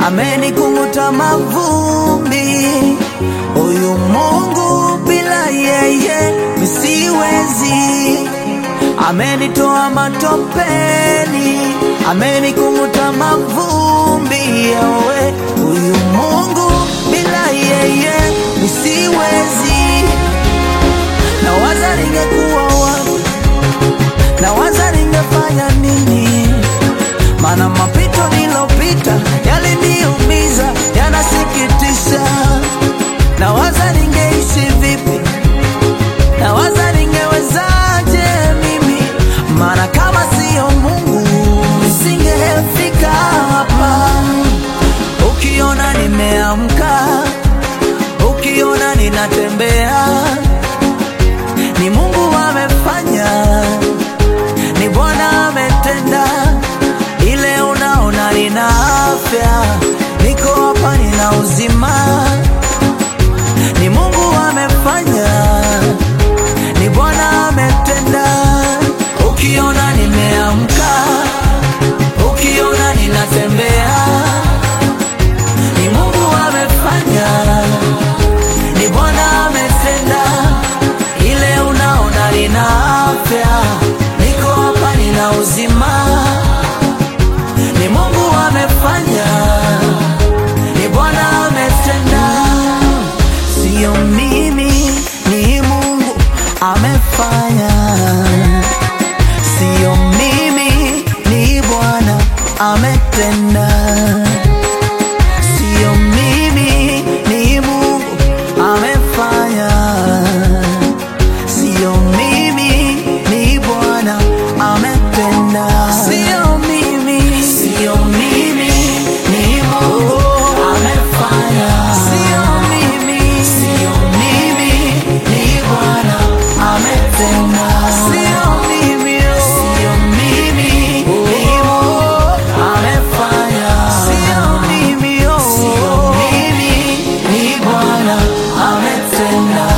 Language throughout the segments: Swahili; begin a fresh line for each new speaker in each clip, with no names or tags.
amenikung'uta mavumbi. Huyu Mungu bila yeye misiwezi. Amenitoa matopeni, amenikung'uta mavumbi. Yawe, huyu Mungu bila yeye misiwezi. Nawaza ningekuwa wapi, nawaza ningefanya nini? Maana mapito nilopita yaliniumiza, yanasikitisha. Nawaza ningeishi vipi, nawaza ningewezaje mimi, maana kama siyo Mungu nisingefika hapa. Ukiona nimeamka, ukiona ninatembea, ni Mungu amefanya, ni Bwana ametenda. Ile unaona nina afya, niko hapa, nina uzima, ni Mungu amefanya, ni Bwana ametenda. Ukiona nimeamka, ukiona ninatembea, ni Mungu amefanya, ni Bwana ametenda. Ile unaona nina afya, niko hapa, nina uzima, ni Mungu amefanya, ni Bwana ametenda. Sio mimi, ni Mungu amefanya. Sio mimi, ni Bwana ametenda. Sio mimi, ni Mungu amefanya. Sio mimi, ni Bwana ametenda. Sio mimi, sio mimi, ni Mungu amefanya. Sio mimi, sio mimi, ni Bwana ametenda. Sio mimi, sio mimi, ni Mungu amefanya. Sio mimi, sio mimi, ni Bwana ametenda.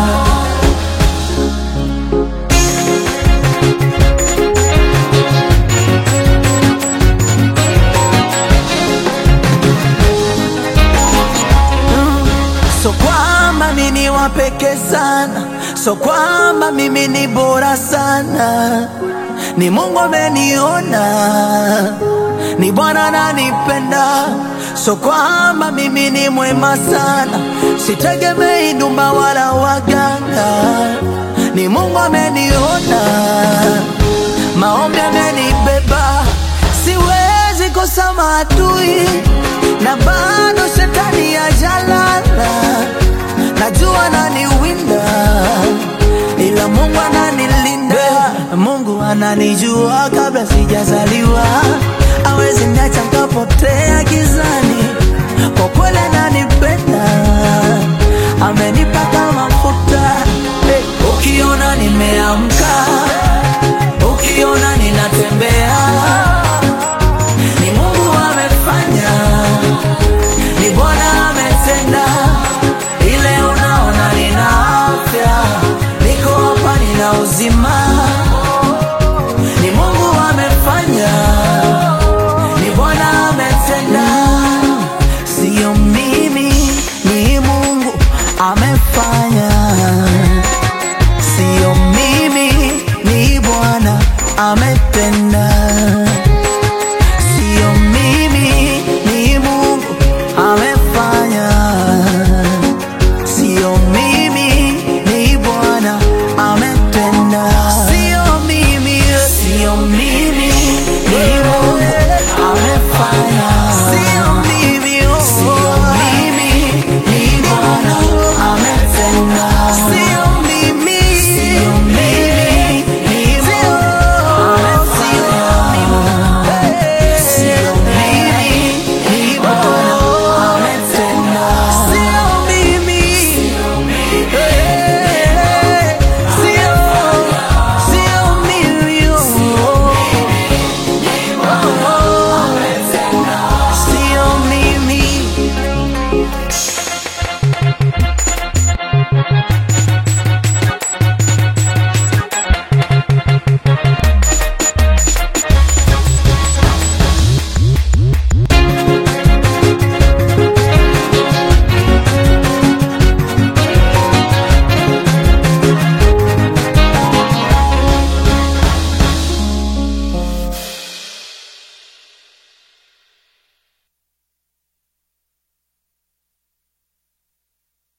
So kwamba mimi ni wa pekee sana, so kwamba mimi ni bora sana, ni Mungu ameniona, ni Bwana ananipenda. So kwamba mimi ni mwema sana, sitegemei ndumba wala waganga, ni Mungu ameniona, maombi amenibeba, siwezi kosa maadui na bado shetani ajalala, najua naniwinda, ila Mungu ananilinda. Mungu ananijua kabla sijazaliwa, awezi niacha nikapotea gizani. Kwa kweli ananipenda, amenipaka mafuta. Hey, ukiona nimeamka, ukiona ninatembea ni Mungu amefanya, ni Bwana ametenda. Ile unaona nina afya, niko hapa, nina uzima, ni Mungu amefanya, ni Bwana ametenda. Sio mimi, ni Mungu amefanya.